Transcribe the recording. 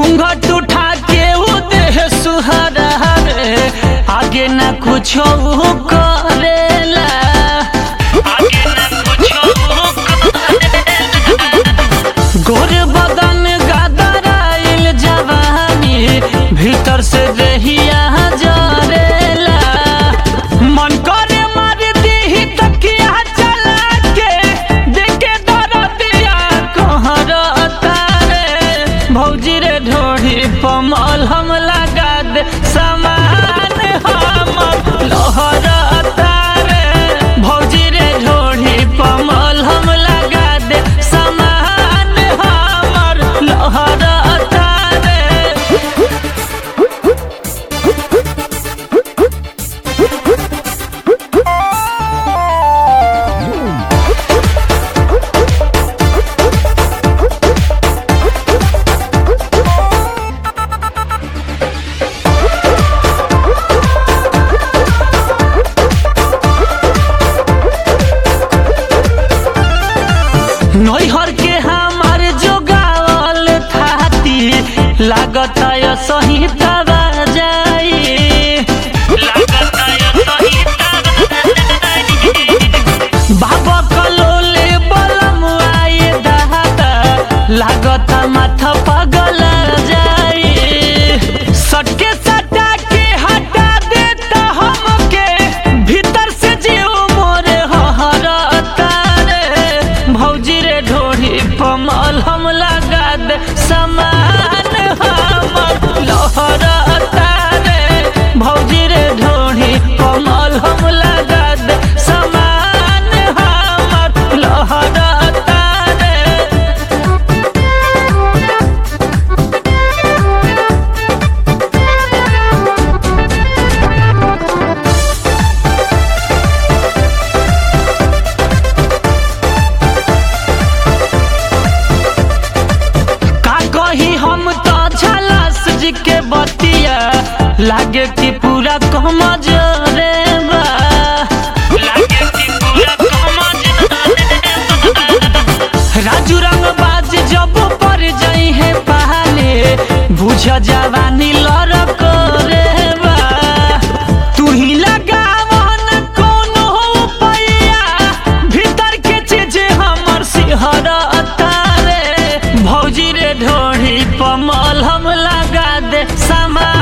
घूंघट उठा के उ देह सुहरा रे आगे ना कुछो करेला आगे ना कुछो गोर बदन गदराइल जवानी भीतर से देहिया जरेला मन करे मार दीही तकिया चला के देखे दरदिया कहरता रे भौजी रे ढोढ़ी पमल हम लगा दे समान हम लहरता रे भौजी रे ढोढ़ी पमल हम लगा दे समान हमर लहरता रे नैहर के हमार जोगावल थाती लागत है सही तबा जाई बाबा कलोले बलम आए दादा लागत माथा पगल जाई सटके सटा के हटा देता हमके भीतर से जीव मोरे हरता रे भौजी रे ढोढ़ी पमल हम लगा दे समान हमर लहरता रे भौजी रे ढोढ़ी पमल हम लगा दे समान हमर लहरता रे का कही हम तो झलस जी के बतिया लागे कि पूरा कम जोरे बा लागे कि पूरा कम राजू रंग बाज जब पर जाई है पहाले बुझ जवानी लड़क रे बा तू ही लगावन कोनो पैया भीतर के चीज हमर सिहरता रे भौजी रे ढोढ़ी पमल हम लगा दे समा